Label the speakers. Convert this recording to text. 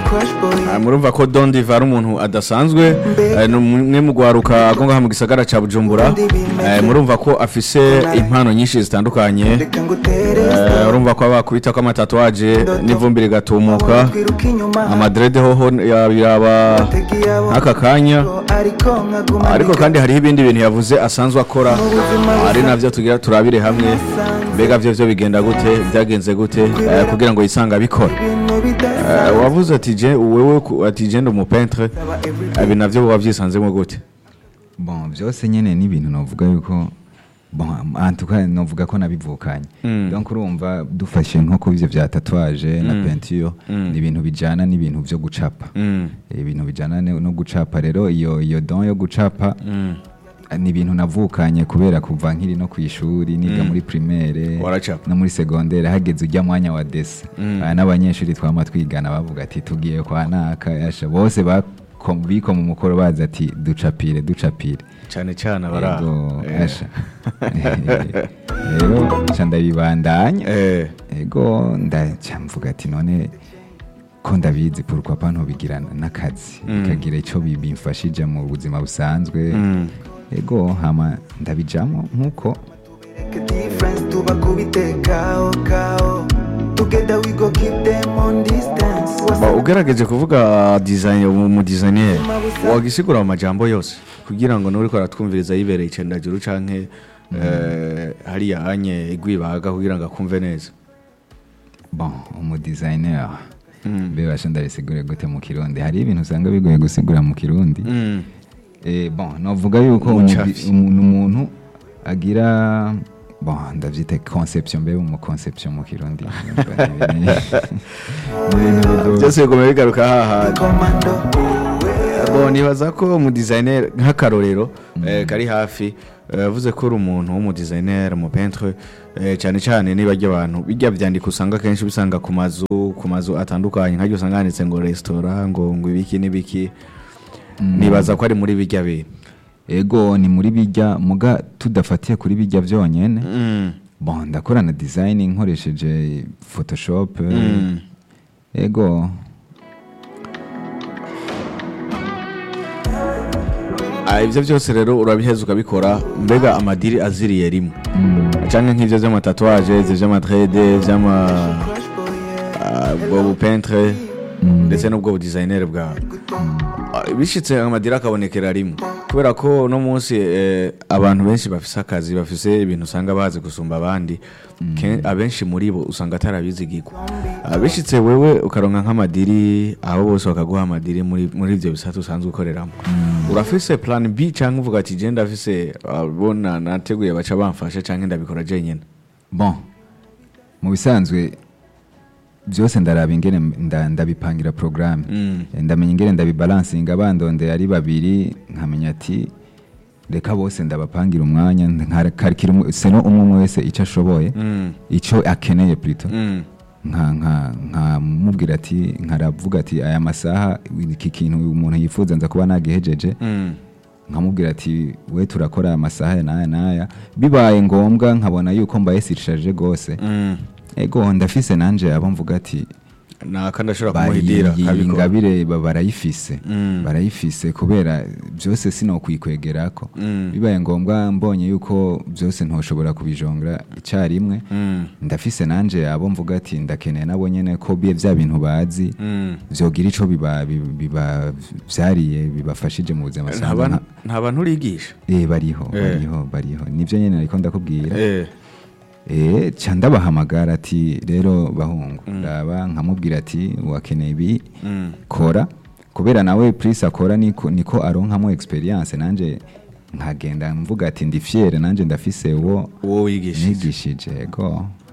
Speaker 1: Ah, murumva ko Don Diva ari umuntu adasanzwe eh, ni umwe mu gwaruka ko ngaha mu gisagara ca Bujumbura Eh, murumva ko afise impano nyinshi zitandukanye Eh, urumva ko abakubita ko amatatuwaje n'ivumbi rigatumuka amadrede hoho yaba nk'aka kanya ariko kandi hariho ibindi bintu yavuze asanzwe akora ari navyo tugira turabire hamwe mbega vyo vyo bigenda gute byagenze gute eh, kugira ngo yisanga abikora Eh, wavuze ati je wewe ku- ati je ndi umupentre ibi navyo wavyisanzemo gute
Speaker 2: bon byose nyene ni ibintu novuga yuko bon en tout cas novuga ko nabivukanye
Speaker 1: Mm.
Speaker 2: donc urumva dufashe nko ku ivyo vya tatouage na peinture
Speaker 1: Mm.
Speaker 2: ni ibintu bijana n'ibintu vyo gucapa
Speaker 1: Mm,
Speaker 2: ibintu bijana ne- no gucapa rero iyo iyo don yo gucapa
Speaker 1: mm.
Speaker 2: ni ibintu navukanye kubera kuva nkiri no ku ishuri niga muri primaire
Speaker 1: Waracapa.
Speaker 2: no muri secondaire hageze ujya mwanya wa desi
Speaker 1: Mm.
Speaker 2: Aya n'abanyeshuri twama twigana bavuga ati tugiye kwa naka yasha bose bako- bikoma umukoro bazi ati ducapire ducapire
Speaker 1: cane cane abaraho
Speaker 2: Ego,
Speaker 1: Eh.
Speaker 2: asha rero nca ndabibandanya
Speaker 1: Eh,
Speaker 2: ego ndaca mvuga ati none ko ndabizi pourquoi pas ntobigira n'akazi
Speaker 1: Mm.
Speaker 2: bikagira ico bi- bimfashije mu buzima busanzwe
Speaker 1: mm.
Speaker 2: ego hama ndabijamo nk'uko
Speaker 1: Ba, ugerageje kuvuga design mu designer wagisigura mu majambo yose kugira ngo nuri ko aratwumviriza yibereye icendajuru canke eh, hariya anye igwibaga kugira ngo akumve neza
Speaker 2: bon umudesigner
Speaker 1: Mm.
Speaker 2: mbe basha ndabisigure gute mu kirundi hari ibintu usanga bigoye gusigura mu kirundi
Speaker 1: Mm.
Speaker 2: Eh, bon novuga yuko
Speaker 1: Umucafi.
Speaker 2: umudi- umuntu umuntu agira bon ndavyita conception mbe mu conception mu kirundi Ni ibintu bigoye.
Speaker 1: byose bigoma bigaruka hahandi bon nibaza ko umudesigner nk'akarorero eh, kari hafi eh, yavuze ko uri umuntu w'umudesigner umupentre eh, cyane cyane niba abantu bijya byandika usanga kenshi bisanga ku mazu ku mazu atandukanye nkajya usanga handitse ngo restaurant ngo ngo ibiki n'ibiki nibaza ko ari muri bijya bintu
Speaker 2: ego ni muri bijya muga tudafatiye kuri bijya byonyene
Speaker 1: Mm.
Speaker 2: bon ndakorana design nkoresheje photoshop
Speaker 1: Mm.
Speaker 2: ego
Speaker 1: Ah, ibyo byose rero urabiheza ukabikora mbega amadiri aziriye rimwe
Speaker 2: mm,
Speaker 1: canke nk'ivyo vy'amatatuwaje ivyo vy'amadrede vy'ama ah, ubwo bupentre
Speaker 2: mm,
Speaker 1: ndetse n'ubwo budizayineri bwawe Ah, bishitse amadiri akabonekera rimwe kubera ko uno munsi eh, abantu benshi bafise akazi bafise ibintu usanga bazi gusumba abandi Ken- abenshi muri bo usanga atarabizigirwa Ah, bishitse wewe ukaronka nk'amadiri abo bose bakaguha amadiri muri muri ivyo bisata usanzwe ukoreramo urafise plan b canke uvuga ati je ndafise ah, bona nateguye baca bamfasha canke ndabikora jenyene
Speaker 2: bon mu bisanzwe byose ndaraba ingene nda- ndabipangira programme
Speaker 1: Mm.
Speaker 2: ndamenya ingene ndabibalansinga bandonde ari babiri nkamenya ati reka bose ndabapangira umwanya nkarikira umwe- seno umwe umwe wese icyo ashoboye
Speaker 1: Mm.
Speaker 2: icyo akeneye plutôt
Speaker 1: Mm.
Speaker 2: nka nka nkamubwira ati nkaravuga ati aya masaha iki kintu umuntu yifuza nza kuba nagihejeje
Speaker 1: Mm.
Speaker 2: nkamubwira ati we turakora aya masaha aya n'aya n'aya bibaye ngombwa nkabona yuko mbaye sirishaje rwose
Speaker 1: Mm.
Speaker 2: ego ndafise nanje abo mvuga ati
Speaker 1: naka ndashobora kumuhidira
Speaker 2: iyi
Speaker 1: kabikora
Speaker 2: ngabire ba- barayifise
Speaker 1: Mm.
Speaker 2: barayifise kubera byose sinokwikwegerako
Speaker 1: Mm.
Speaker 2: bibaye ngombwa mbonye yuko byose ntoshobora kubijongera icyarimwe
Speaker 1: Mm.
Speaker 2: ndafise nanje abo mvuga ati ndakeneye nabo nyene ko bie vya bintu bazi
Speaker 1: Mm.
Speaker 2: vyogira ico biba biba- biba vyariye bibafashije mu buzima
Speaker 1: Nta
Speaker 2: busanzwe
Speaker 1: bantu-
Speaker 2: nka-
Speaker 1: nta bantu urigisha
Speaker 2: eh bariho
Speaker 1: Eh.
Speaker 2: bariho bariho nivyo nyene ariko ndakubwira
Speaker 1: Eh.
Speaker 2: eh ca ndabahamagara ati rero bahungu raba nkamubwira ati wakeneye ibi
Speaker 1: Mm.
Speaker 2: kora kubera nawe prise akora niko, niko aronkamo experience nanje nkagenda mvuga ati ndi fiere nanje ndafise uwo
Speaker 1: uwo wigishije
Speaker 2: nigishije ego